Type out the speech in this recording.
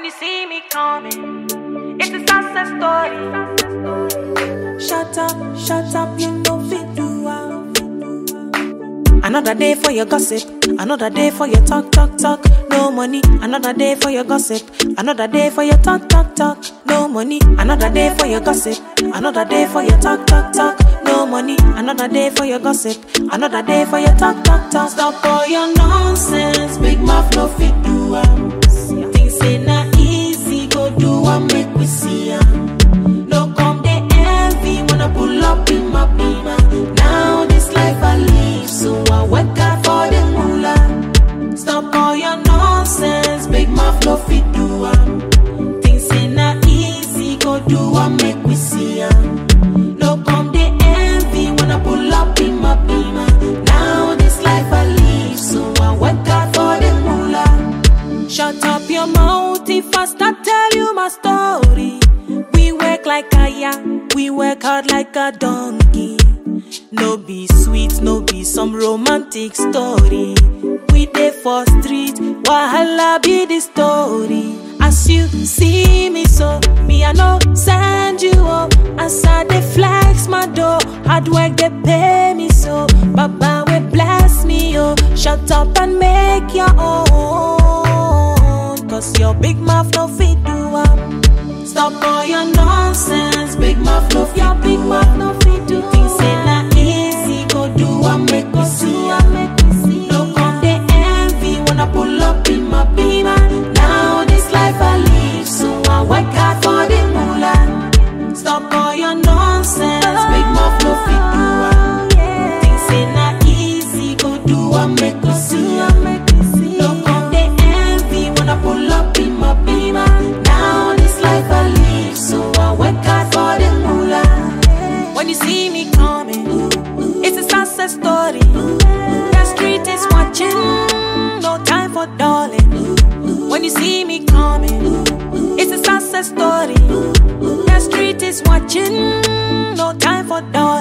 When you see me coming, it's a success story. Shut up, shut up, you know fit do am. Another day for your gossip, another day for your talk, talk, talk. No money, another day for your gossip, another day for your talk, talk, talk. No money, another day for your gossip, another day for your talk, talk, talk. No money, another day for your gossip, another day for your talk, talk, talk. Stop all your nonsense, big mouth no fit do am. Things say na easy, go do am, make we see am. No come they envy when I pull up in my beamer. Now this life I live, so I work hard for the moolah. Stop all your nonsense, big mouth no fit do am. Things say na easy, go do am, make we see am. No come they envy when I pull up in my beamer. Now this life I live, so I work hard for the moolah. Shut up your mouth if I start tell you my story. We work like a ya, we work hard like a donkey. No be sweet, no be some romantic story. We dey for street, wahala be the story. As you see me so, me I no send you up. As I dey flex my door, hard work dey pay me so. Baba will bless me oh, shut up and make your own. Cause your big mouth no fit do am. Stop all your nonsense, big mouth no fit your big mouth no fit do. Things say na easy, go do am make we see am. No come dey envy when I pull up in my beamer. Now this life I live, so I work hard for the moolah. Stop all your nonsense, big mouth no fit do am. Things say na easy, go do am make we see am. No come dey envy when I pull up in my beamer. Now this life I live, so I work hard for the moolah. When you see me coming, it's a success story. The street is watching, no time for darling. When you see me coming, it's a success story. The street is watching, no time for darling.